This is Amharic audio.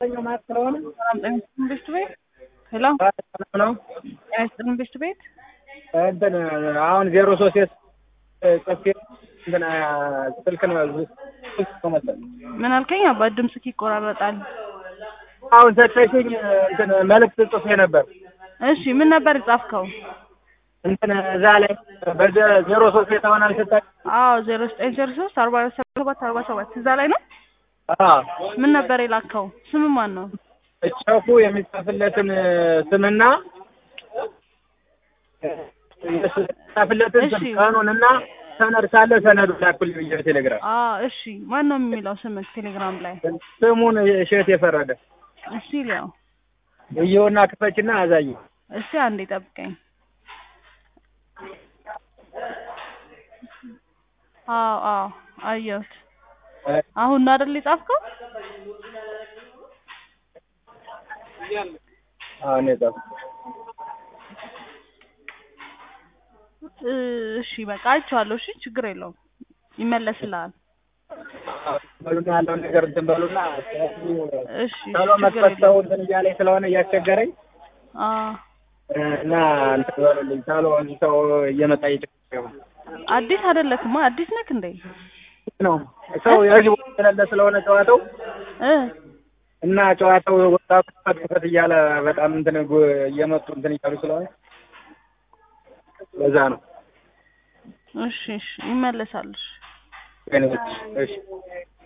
ሰላም ጤና ይስጥልን ቤት ቤት ሄሎ ነው ጤና ይስጥልን ቤት ቤት እንትን አሁን ዜሮ ሶስት የት ጽፌ እንትን ስልክ ነው ስልክ ነው መሰለኝ ምን አልከኝ? አባት ድምፅህ ይቆራረጣል። አሁን ሰጠሽኝ እንትን መልዕክት ጽፌ ነበር እሺ ምን ነበር የጻፍከው? እንትን እዛ ላይ በዜሮ ሶስት የተሆነ አልሰጣች አዎ ዜሮ ዘጠኝ ዜሮ ሶስት አርባ ሰባት አርባ ሰባት እዛ ላይ ነው። ምን ነበር የላከው? ስም ማን ነው? እጨፉ የሚጻፍለትን ስምና የሚጻፍለትን ስም እሺ። ቀኑንና ሰነድ ካለ ሰነዱ ላኩልኝ ብዬ ቴሌግራም አዎ እሺ ማን ነው የሚለው ስምህ ቴሌግራም ላይ? ስሙን እሸት የፈረደ እሺ ሊያው እየውና ክፈችና አዛኝ እስቲ አንዴ ጠብቀኝ። አዎ አዎ አየሁት። አሁን ነው አይደል የጻፍከው? አሁን የጻፍ እሺ በቃ አይቼዋለሁ። እሺ ችግር የለውም ይመለስልሃል። በሉና ያለውን ነገር እንትን በሉና እሺ ቶሎ ችግር መክፈት ሰው የለውም። እንትን እያለኝ ስለሆነ እያስቸገረኝ አዎ እና እንትን በሉልኝ ቶሎ ሰው እየመጣ እየቸገረኝ ነው። አዲስ አይደለክማ አዲስ ነክ እንዴ? ነው ሰው የህዝብ ስለለ ስለሆነ ጨዋታው እ እና ጨዋታው ወጣቱ ክፈት ክፈት እያለ በጣም እንትን ጉ- እየመጡ እንትን እያሉ ስለሆነ ለዛ ነው። እሺ እሺ ይመለሳል። እሺ እሺ እሺ